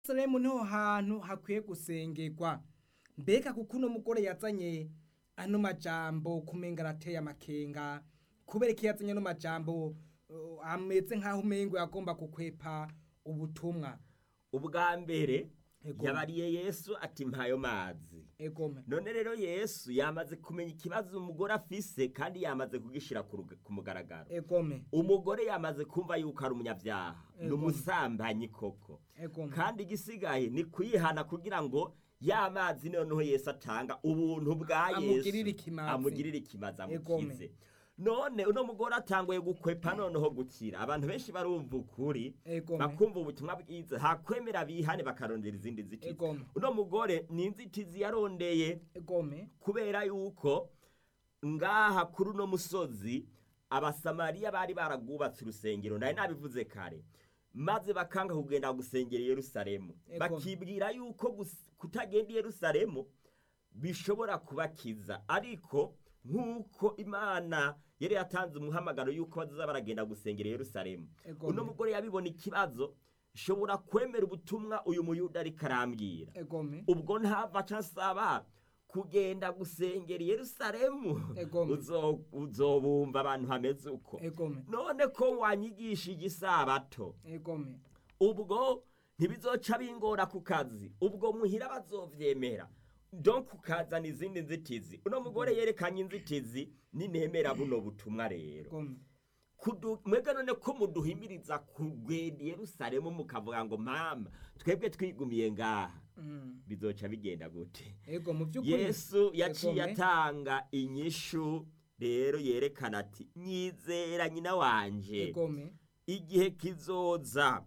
Yerusalemu niho hantu hakwiye gusengerwa mbega kuko uno mugore yazanye ano majambo kumenga arateye amakenga kubera iki yazanye ano majambo uh, ameze nk'aho umengo yagomba gukwepa ubutumwa ubwa mbere Ego. yabariye yesu ati mpayo mazi egome none rero yesu yamaze kumenya ikibazo umugore afise kandi yamaze kugishira ku ruga- ku mugaragaro egome umugore yamaze kumva yuko ari umunyabyaha ni Ego. umusambanyi koko egome kandi igisigaye ni kuyihana kugira ngo ya mazi noneho yesu atanga ubuntu bwa Amugirire yesu ikimazi. amugirire ikimazi Egome. amukize none uno mugore atanguye gukwepa noneho gukira abantu benshi barumva ukuri Egome. bakumva ubutumwa bwiza hakwemera bihane bakarondera izindi nzitizi Egome. uno mugore ni inzitizi yarondeye egome kubera yuko ngaha kuri uno musozi abasamariya bari baragwubatse urusengero nari nabivuze kare maze bakanga kugenda gusengera i yerusalemu Ego. bakibwira yuko gus- kutagenda i yerusalemu bishobora kubakiza ariko nk'uko imana yari yatanze umuhamagaro yuko bazaza baragenda gusengera i yerusalemu Ego. uno mugore yabibona ikibazo shobora kwemera ubutumwa uyu muyuda ariko arambwira egome ubwo ntava aca asaba kugenda gusengera i yerusalemu Egome. Uzo- uzobumva abantu hameze uko egome none ko wanyigishije isabato egome ubwo ntibizoca bingora ku kazi ubwo muhira bazovyemera donc ukazana izindi nzitizi uno mugore yerekanye inzitizi ninemera buno butumwa rero egome Kudu- mwebwe none ko muduhimiriza kugenda i yerusalemu mukavuga ngo mama twebwe twigumiye ngaha Mm. bizoca bigenda gute ego mu by'ukuri yesu yaciye Egome. atanga inyishu rero yerekana ati nyizera nyina wanje egome igihe kizoza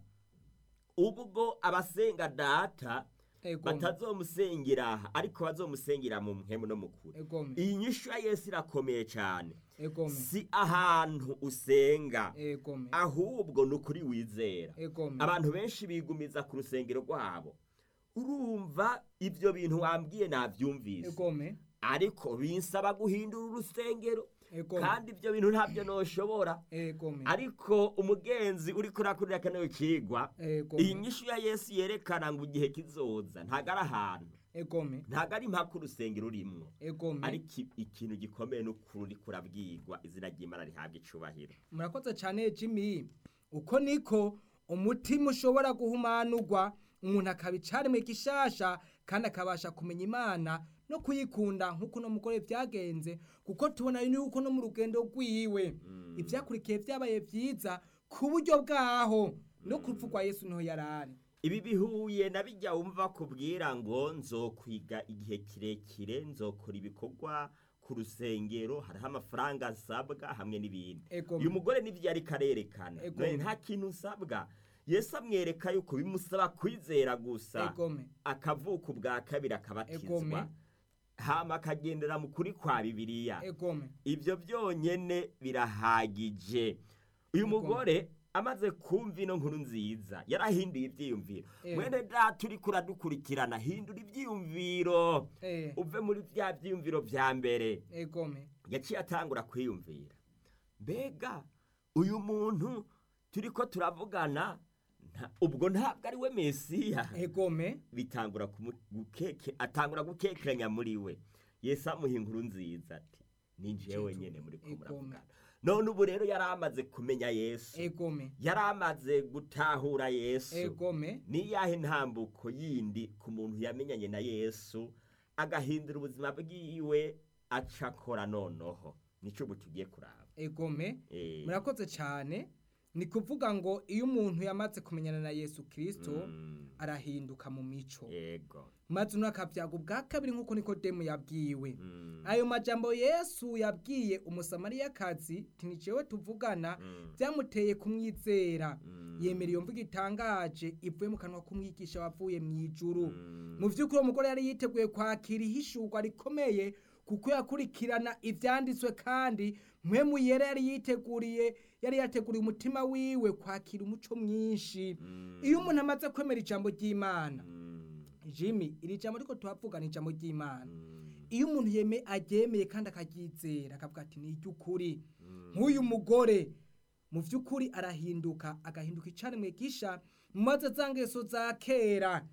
ubwo abasenga data egome batazomusengera aha ariko bazomusengera mu mpemu no mukuru egome iyi nyishu ya yesu irakomeye cyane egome si ahantu usenga egome ahubwo ni ukuri wizera egome abantu benshi bigumiza ku rusengero rwabo urumva ibyo bintu wambwiye nabyumvise egome ariko binsaba guhindura urusengero egome kandi ibyo bintu ntabyo noshobora egome ariko umugenzi uri kurakurira kano kigwa iyi egome nyishu ya yesu yerekana ngo igihe kizoza ntago ari ahantu egome ntago ari impaka urusengero urimwo egome ariko i- ikintu gikomeye n'ukuri uri kurabwirwa izina ry'imana rihabwa icubahiro murakoze cyane jimmy uko niko umutima ushobora guhumanurwa umuntu akaba icaremwe gishasha kandi akabasha kumenya imana no kuyikunda nk'uko uno mugore byagenze kuko tubona yuko no mu rugendo rwiwe ibyakurikiye byabaye byiza ku buryo bwaho no ku rupfu rwa yesu niho yari ari ibi bihuye na bijya wumva kubwira ngo nzokwiga igihe kirekire nzokora ibikorwa ku rusengero hariho amafaranga nsabwa hamwe n'ibindi Ego. uyu mugore n'ibyo ariko arerekana Ego. none nta kintu nsabwa yesu amwereka yuko bimusaba kwizera gusa egome akavuka ubwa kabiri Egome. akabatizwa hama akagendera mu kuri kwa bibiliya egome ibyo byonyine birahagije uyu Ego. mugore amaze kumva ino nkuru nziza yarahinduye ibyiyumviro Eh. mwene data uri kuradukurikirana hindura ibyiyumviro eh, uve muri bya byiyumviro bya mbere egome yaciye atangura kwiyumvira mbega uyu muntu turi ko turavugana nta- ubwo ntabwo ari we mesiya egome bitangura kumu- gukeke atangura gukekeranya muri we yesu amuha inkuru nziza ati ni jewe Jesu, nyene muri ko egome. muravugana none ubu rero yari amaze kumenya yesu egome yari amaze gutahura yesu egome ni yahe ntambuko yindi ku muntu yamenyanye na yesu agahindura ubuzima bwiwe aca akora noneho nico ubu tugiye kuraba egome Eh, murakoze cyane ni kuvuga ngo iyo umuntu yamaze kumenyana na yesu kirisito mm, arahinduka mu mico yego maze uno akabyaga ubwa kabiri nk'uko nikodemu yabwiwe mm, ayo majambo yesu yabwiye umusamariyakazi tinicewe tuvugana mm, byamuteye kumwizera mm, yemera iyo mvugo itangaje ivuye mu kanwa k'umwigisha wavuye mu ijuru mm, mu by'ukuri uwo mugore yari yiteguye kwakira ihishurwa rikomeye kuko yakurikirana ibyanditswe kandi mwe yera yari yiteguriye yari yateguriye umutima wiwe kwakira umuco mwinshi mm, iyo umuntu amaze kwemera ijambo ry'imana mm, jimmy iri jambo ariko tuhavuga ni ijambo ry'imana mm, iyo umuntu yeme aryemeye kandi akaryizera akavuga ati ni iry'ukuri mm, nk'uyu mugore mu by'ukuri arahinduka agahinduka icarimwe gisha maze za ngeso za kera